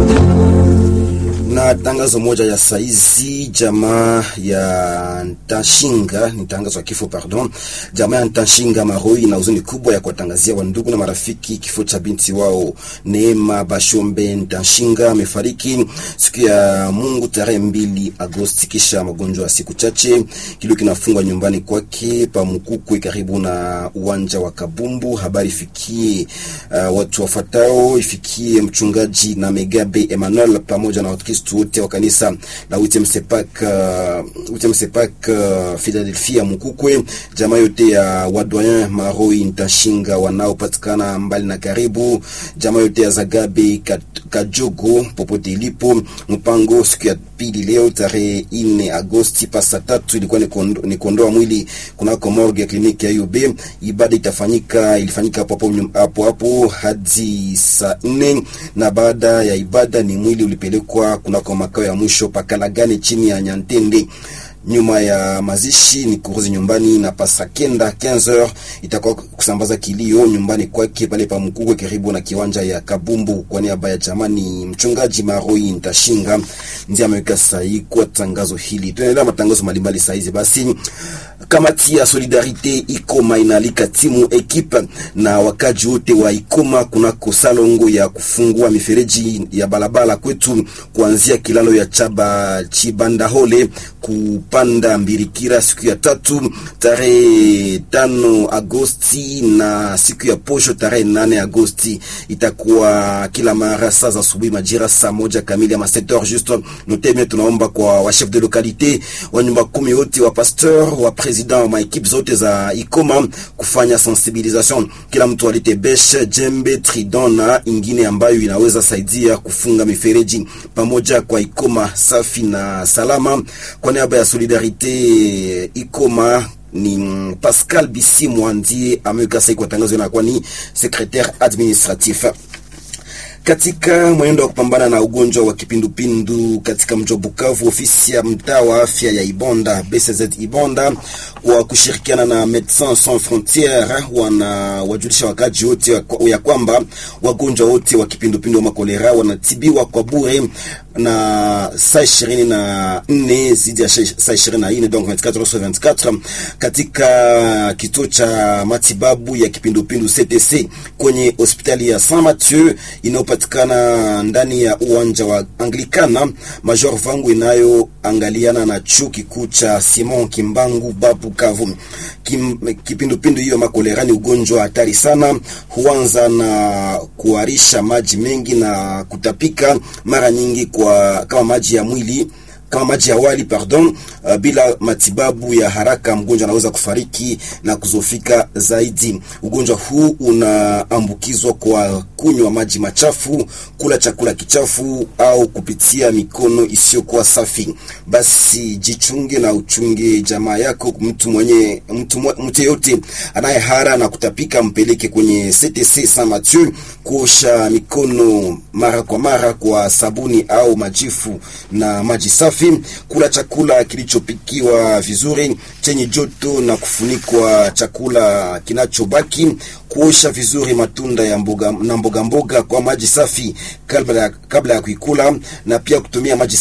na tangazo moja ya saizi, jamaa ya Ntashinga, ni tangazo ya kifo pardon. Jamaa ya Ntashinga Maroi na huzuni kubwa ya kuwatangazia wandugu na marafiki kifo cha binti wao Neema Bashombe Ntashinga. Amefariki siku ya Mungu tarehe mbili Agosti kisha magonjwa ya siku chache. Kilio kinafungwa nyumbani kwake pa Mukukwe karibu na uwanja wa Kabumbu. Habari ifikie uh, watu wafuatao, ifikie mchungaji na Megabe Emmanuel pamoja na Wakristo wote wa kanisa la Utemsepak uh, Utemsepak uh, Philadelphia Mukukwe, jamaa yote ya wadoyen Maroi Ntashinga wanaopatikana mbali na karibu, jamaa yote ya Zagabe Kajogo popote ilipo. Mpango siku ya pili leo tarehe ine Agosti pasa tatu ilikuwa ni, kondo, ni kondoa mwili kunako morgue ya kliniki ya UB. Ibada itafanyika ilifanyika hapo hapo hapo hadi saa nne na baada ya ibada ni mwili ulipelekwa kunako makao ya mwisho Pakalagane chini ya Nyantende. Nyuma ya mazishi ni kuruzi nyumbani na pasa kenda 15h itakuwa kusambaza kilio nyumbani kwake pale pa Mkugwe karibu na kiwanja ya Kabumbu. Kwa niaba ya jamani, mchungaji Maroi Ntashinga ndiye ameweka sahihi kwa tangazo hili. Tunaendelea matangazo mbalimbali saa hizi. Basi kamati ya Solidarite Ikoma inaalika timu ekipa na wakaji wote wa Ikoma kunako salongo ya kufungua mifereji ya balabala kwetu kuanzia kilalo ya Chaba Chibandahole kupanda Mbirikira siku ya tatu tarehe tano Agosti na siku ya posho tarehe nane Agosti. Itakuwa kila mara saa za asubuhi majira saa moja kamili ama 7h juste noteme. Tunaomba kwa wa chef de localité wa nyumba kumi wote wa pasteur wa president wa maekipe zote za Ikoma kufanya sensibilisation, kila mtu alite beshe, jembe, tridon na ingine ambayo inaweza saidia kufunga mifereji pamoja kwa Ikoma safi na salama. Kwa niaba ya Solidarite Ikoma ni Pascal Bisimwa ndiye ameweka sahihi kwa tangazo, inakuwa ni secretaire administratif katika mwenendo wa kupambana na ugonjwa wa kipindupindu katika mji wa Bukavu, ofisi ya mtaa wa afya ya Ibonda BCZ Ibonda kwa kushirikiana na Medecins Sans Frontieres wanawajulisha wakaji wote ya kwamba wagonjwa wote wa kipindupindu wa makolera wanatibiwa kwa bure na saa ishirini na nne zidi ya saa ishirini na nne donc 24 heures sur 24 katika kituo cha matibabu ya kipindupindu CTC kwenye hospitali ya Saint Mathieu inayopatikana ndani ya uwanja wa Anglikana Major Vangu inayoangaliana na chuo kikuu cha Simon Kimbangu Babu Kavu. Kim, kipindupindu hiyo makolera ni ugonjwa hatari sana, huanza na kuharisha maji mengi na kutapika mara nyingi kwa kama maji ya mwili kama maji ya wali pardon. Uh, bila matibabu ya haraka mgonjwa anaweza kufariki na kuzofika zaidi. Ugonjwa huu unaambukizwa kwa kunywa maji machafu, kula chakula kichafu au kupitia mikono isiyokuwa safi. Basi jichunge na uchunge jamaa yako. Mtu mwenye mtu mtu yote anayehara na kutapika mpeleke kwenye CTC Saint Mathieu kuosha mikono mara kwa mara kwa sabuni au majifu na maji safi kula chakula kilichopikiwa vizuri chenye joto na kufunikwa chakula kinachobaki, kuosha vizuri matunda ya mboga na mboga mboga kwa maji safi kabla ya kabla ya kuikula, na pia kutumia maji